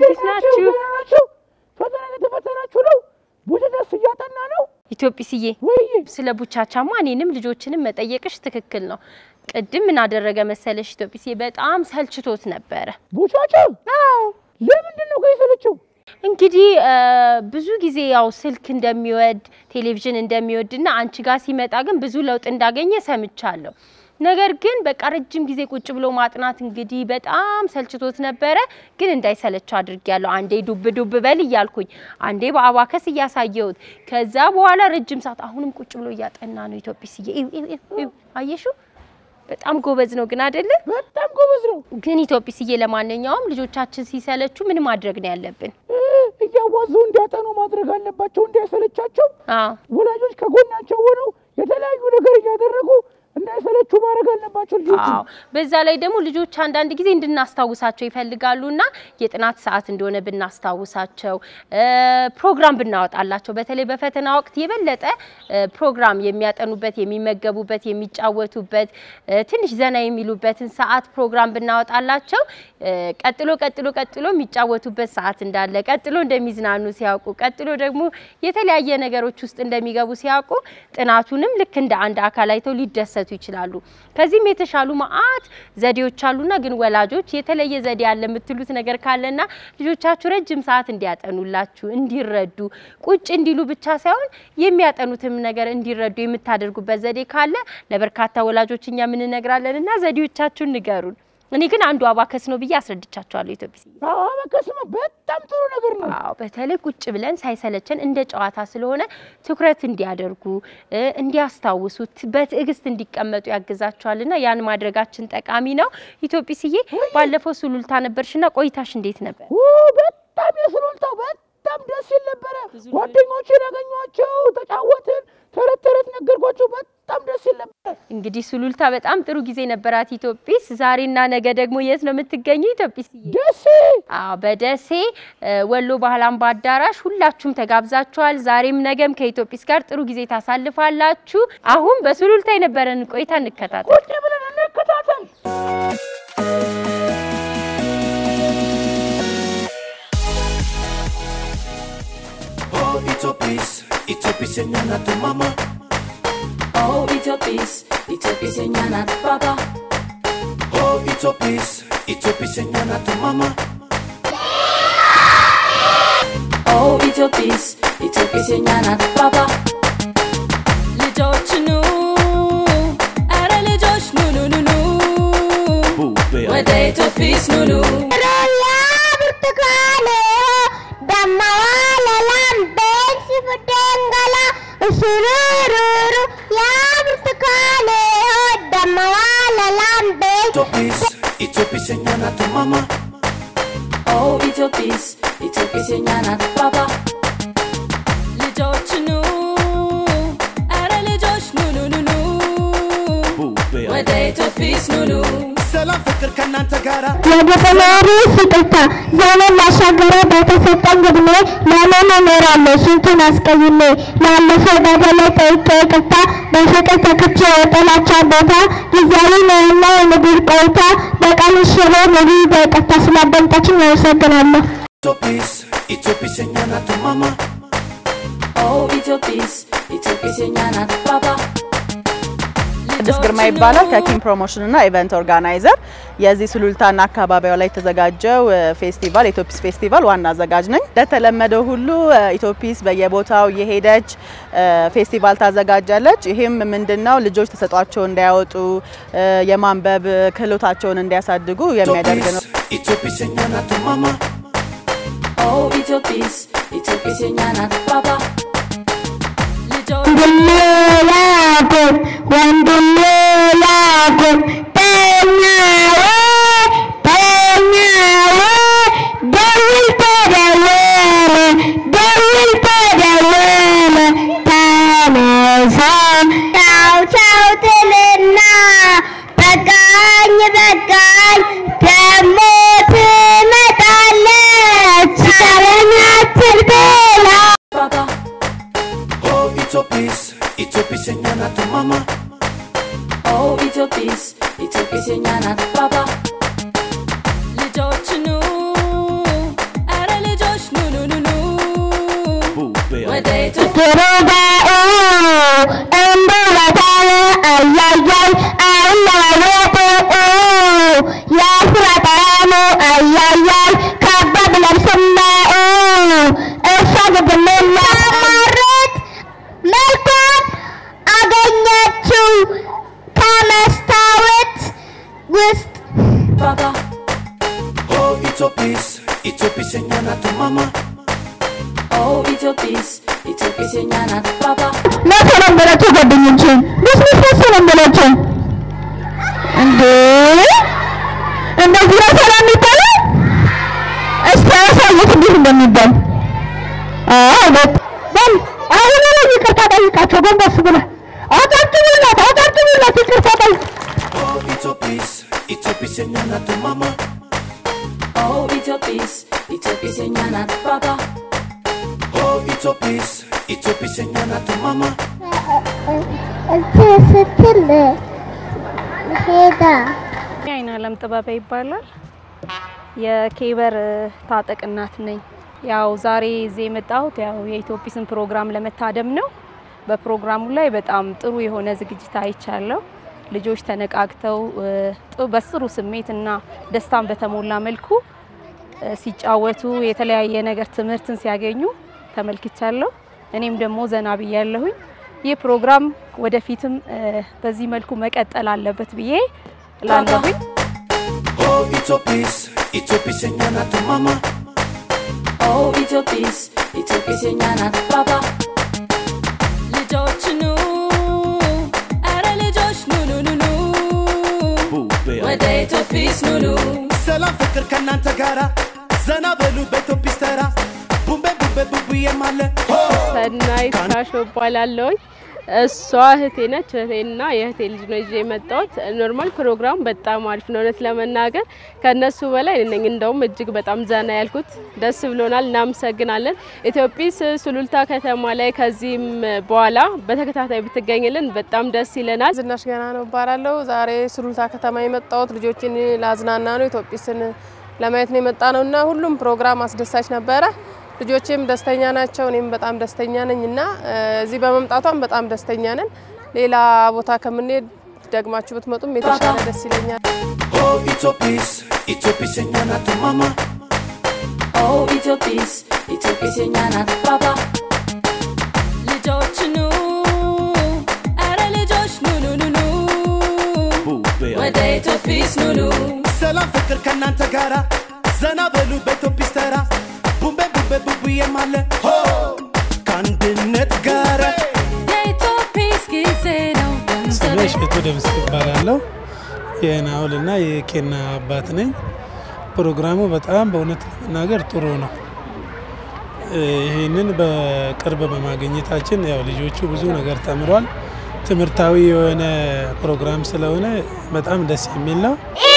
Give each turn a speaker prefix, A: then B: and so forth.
A: እንዴት ናችሁ?
B: ደህና ናችሁ? ፈተና እየተፈተናችሁ ነው? ቡድንስ እያጠና ነው?
A: ኢትዮጲስዬ
B: ወይ
A: ስለ ቡቻቻማ እኔንም ልጆችንም መጠየቅሽ ትክክል ነው። ቅድም ምን አደረገ መሰለሽ ኢትዮጲስዬ በጣም ሰልችቶት ነበረ።
B: ቡቻቻ ለምንድን ነው ከይሰለችው?
A: እንግዲህ እ ብዙ ጊዜ ያው ስልክ እንደሚወድ ቴሌቪዥን እንደሚወድና አንቺ ጋር ሲመጣ ግን ብዙ ለውጥ እንዳገኘ ሰምቻለሁ። ነገር ግን በቃ ረጅም ጊዜ ቁጭ ብሎ ማጥናት እንግዲህ በጣም ሰልችቶት ነበረ። ግን እንዳይሰለቸው አድርጌያለሁ። አንዴ ዱብ ዱብ በል እያልኩኝ፣ አንዴ በአባከስ እያሳየሁት፣ ከዛ በኋላ ረጅም ሰዓት አሁንም ቁጭ ብሎ እያጠና ነው። ኢትዮጲስዬ እዩ እዩ እዩ፣ አየሹ በጣም ጎበዝ ነው ግን አይደለ?
B: በጣም ጎበዝ ነው።
A: ግን ኢትዮጲስዬ ለማንኛውም ልጆቻችን ሲሰለቹ ምን ማድረግ ነው ያለብን?
B: እ እያዋዙ እንዲያጠኑ ማድረግ አለባቸው፣ እንዳይሰለቻቸው።
A: አዎ
B: ወላጆች ከጎናቸው ሆነው የተለያዩ ነገር እያደረጉ እንዳይሰለቹ ማድረግ አለባቸው ልጆች።
A: አዎ በዛ ላይ ደግሞ ልጆች አንዳንድ ጊዜ እንድናስታውሳቸው ይፈልጋሉና የጥናት ሰዓት እንደሆነ ብናስታውሳቸው እ ፕሮግራም ብናወጣላቸው በተለይ በፈተና ወቅት የበለጠ እ ፕሮግራም የሚያጠኑበት፣ የሚመገቡበት፣ የሚጫወቱበት እ ትንሽ ዘና የሚሉበትን ሰዓት ፕሮግራም ብናወጣላቸው እ ቀጥሎ ቀጥሎ ቀጥሎ የሚጫወቱበት ሰዓት እንዳለ ቀጥሎ እንደሚዝናኑ ሲያውቁ ቀጥሎ ደግሞ የተለያየ ነገሮች ውስጥ እንደሚገቡ ሲያውቁ ጥናቱንም ልክ እንደ አንድ አካል አይተው ሊደሰቱ ይችላሉ። ከዚህም የተሻሉ መዓት ዘዴዎች አሉና ግን ወላጆች የተለየ ዘዴ አለ የምትሉት ነገር ካለና ልጆቻችሁ ረጅም ሰዓት እንዲያጠኑላችሁ እንዲረዱ ቁጭ እንዲሉ ብቻ ሳይሆን የሚያጠኑትም ነገር እንዲረዱ የምታደርጉበት ዘዴ ካለ ለበርካታ ወላጆች እኛ ምን እነግራለን እና ዘዴዎቻችሁን ንገሩን። እኔ ግን አንዱ አባከስ ነው ብዬ አስረድቻቸዋለሁ ኢትዮጲስ
B: አዎ በቀስማ በጣም ጥሩ ነገር ነው።
A: አዎ በተለይ ቁጭ ብለን ሳይሰለቸን እንደ ጨዋታ ስለሆነ ትኩረት እንዲያደርጉ እ እንዲያስታውሱ ት- በትዕግስት እንዲቀመጡ ያግዛቸዋልና ያን ማድረጋችን ጠቃሚ ነው። ኢትዮጲስዬ ባለፈው ሱሉልታ ነበርሽና ቆይታሽ እንዴት ነበር?
B: ኦ በጣም የስሉልታው በጣም ደስ ይል ነበረ። ጓደኞቼን ያገኟቸው፣ ተጫወትን፣ ተረት ተረት ነገርኳቸው። በጣም ደስ ይል ነበር።
A: እንግዲህ ሱሉልታ በጣም ጥሩ ጊዜ ነበራት ኢትዮጲስ። ዛሬና ነገ ደግሞ የት ነው የምትገኙ ኢትዮጲስዬ?
B: ደሴ
A: አዎ በደሴ እ ወሎ ባህል አምባ አዳራሽ ሁላችሁም ተጋብዛችኋል። ዛሬም ነገም ከኢትዮጲስ ጋር ጥሩ ጊዜ ታሳልፋላችሁ። አሁን በሱሉልታ የነበረን ቆይታ እንከታተል።
B: ቁጭ ብለን እንከታተል።
C: Oh, Itopis, Itopis enyana tu mama.
D: Oh, Itopis, Itopis enyana baba.
C: Oh, Itopis, Itopis enyana tu mama.
D: Oh, Itopis, Itopis enyana baba. ልጆች ኑ አረ ልጆች ኑ ኑ ኑ ኑ
C: Bube,
D: ወደ ኢትዮጲስ ኑ ኑ
E: Rolla burtukane dammawa lalamben si fudengala usururu ya burtukane dammawa lalamben
C: Itopis, Itopis enyana tu mama.
D: Oh, ኢትዮጲስ ኢትዮጲስ enyana baba. ልጆች ኑ አረ ልጆች ኑ ኑ ኑ ኑ
C: Bube,
D: ወደ ኢትዮጲስ ኑ ኑ
C: ሰላም ፍቅር ከእናንተ ጋራ
E: የተማሪ ስጦታ ዘመን ላሻገረ በተሰጠኝ እድሜ ለምን እኖራለሁ ስንቱን አስቀይሜ ላለፈው በደለ ጠይቄ ይቅርታ በፍቅር ተክቼ የጥላቻ ቦታ ጊዜያዊ ነውና የምድር ቆይታ በቀን ሽሮ ሙሉ በይቅርታ ስላዳመጣችኝ አመሰግናለሁ።
C: Itopis, Itopis enyana tu mama.
D: Oh, ኢትዮጲስ ኢትዮጲስ enyana baba.
F: ቅድስት ግርማ ይባላል ከኪም ፕሮሞሽን እና ኢቨንት ኦርጋናይዘር የዚህ ሱሉልታና አካባቢው ላይ የተዘጋጀው እ፣ ፌስቲቫል ኢትዮጲስ ፌስቲቫል ዋና አዘጋጅ ነኝ። እንደተለመደው ሁሉ እ፣ ኢትዮጲስ በየቦታው የሄደች እ፣ ፌስቲቫል ታዘጋጃለች። ይህም ምንድነው ልጆች ተሰጧቸው እንዲያወጡ እ፣ የማንበብ ክህሎታቸውን እንዲያሳድጉ የሚያደርግ ነው።
C: Itopis, Itopis enyana tu mama.
D: Oh, ኢትዮጲስ ኢትዮጲስ enyana baba. ልጆች
E: ወንድሜ ላኩን ወንድሜ ላኩን ተኛው ተኛው ደውል ተደወለ ደውል ተደወለ ተነሳ ቻው ቻው ትልና በቃኝ በቃኝ ደሞ ትመጣለች ሰለናትል ብላ
D: baba.
C: Oh, Itopis, Itopis enyana tu mama.
D: Oh, ኢትዮጲስ ኢትዮጲስ enyana baba.
E: ያያል ካባ ብለብስና እርሷ ግድልና ማረት መልኳን አገኘችው ከመስታወት ውስጥ
D: Baba,
C: Oh, Itopis, Itopis señala tu mamá.
D: oh Ethiopies, Ethiopies nyanat Baba,
E: መቼ ነው የምበላቸው ጓደኞቼን ብስብስ መቼ ነው የምበላቸው እንዴ እንደዚህ ነው ሰላም የሚባለው እስቲ አሳየት እንዴት እንደሚባል አዎ በ- በል አሁን ላይ ይቅርታ ጠይቃቸው ጎንበስ ብለህ አጨብጭቡላት አጨብጭቡላት ይቅርታ ጠይቅ
C: Oh, Itopis, Itopis señala tu mamá.
D: oh Ethiopies, Ethiopies nyanat Baba,
C: Oh, Itopis, Itopis señala tu mamá.
E: እንትን ስትል ሄዳ
G: አይን አለም ጥበበ ይባላል። የኬበር ታጠቅ እናት ነኝ። ያው ዛሬ እዚህ የመጣሁት ያው የኢትዮጲስን ፕሮግራም ለመታደም ነው። በፕሮግራሙ ላይ በጣም ጥሩ የሆነ ዝግጅት አይቻለሁ። ልጆች ተነቃቅተው እ፣ ጥ- በጥሩ ስሜት እና ደስታን በተሞላ መልኩ እ፣ ሲጫወቱ የተለያየ ነገር ትምህርትን ሲያገኙ ተመልክቻለሁ። እኔም ደግሞ ዘና ብያለሁኝ። ይህ ፕሮግራም ወደፊትም እ፣ በዚህ መልኩ መቀጠል አለበት ብዬ እላለሁኝ።
C: Oh, Itopis, Itopis señala tu mamá.
D: oh Ethiopies, Ethiopies nyanat Baba. ልጆች ኑ አረ ልጆች ኑ ኑ ኑ ኑ
C: Bube,
D: ወደ ኢትዮጲስ ኑ ኑ
C: ሰላም ፍቅር ከእናንተ ጋራ ዘና በሉ በኢትዮጲስ ተራ ቡምቤ ቡምቤ ቡቡዬም አለ
H: ሰናይት ካሾ እባላለሁኝ። እሷ እህቴ ነች። እህቴና የእህቴ ልጅ ነው ይዤ የመጣሁት። ኖርማል ፕሮግራም በጣም አሪፍ ነው። እውነት ለመናገር ከነሱ በላይ እኔ ነኝ እንደውም እጅግ በጣም ዘና ያልኩት። ደስ ብሎናል። እናመሰግናለን። ኢትዮጲስ ሱሉልታ ከተማ ላይ ከዚህም በኋላ በተከታታይ ብትገኝልን በጣም ደስ ይለናል።
I: ዝናሽ ገና ነው እባላለሁ። ዛሬ ሱሉልታ ከተማ የመጣሁት ልጆችን ላዝናና ነው። ኢትዮጲስን ለማየት ነው የመጣ ነው እና ሁሉም ፕሮግራም አስደሳች ነበረ። ልጆችም ደስተኛ ናቸው፣ እኔም በጣም ደስተኛ ነኝ እና እ፣ እዚህ በመምጣቷም በጣም ደስተኛ ነን። ሌላ ቦታ ከምንሄድ ደግማችሁ ብትመጡም የተሻለ ደስ ይለኛል።
C: Oh, Itopis, Itopis señala tu mamá.
D: oh Ethiopies, Ethiopies nyanat Baba. ልጆች ኑ አረ ልጆች ኑ ኑ ኑ ኑ
C: Bube,
D: ወደ ኢትዮጲስ ኑ ኑ
C: ሰላም ፍቅር ከእናንተ ጋራ ዘና በሉ በኢትዮጲስ ተራ ቡምቤ ቡምቤ ቡቡዬም አለ ከአንድነት ጋራ
D: የኢትዮጲስ ጊዜ ነው
J: ስሜ እሸቱ ደምስ እባላለሁ። የናውል እና የኬና አባት ነኝ። ፕሮግራሙ በጣም በእውነት ለመናገር ጥሩ ነው። እ፣ ይህንን በቅርብ በማግኘታችን ያው ልጆቹ ብዙ ነገር ተምሯል። ትምህርታዊ የሆነ ፕሮግራም ስለሆነ በጣም ደስ የሚል ነው።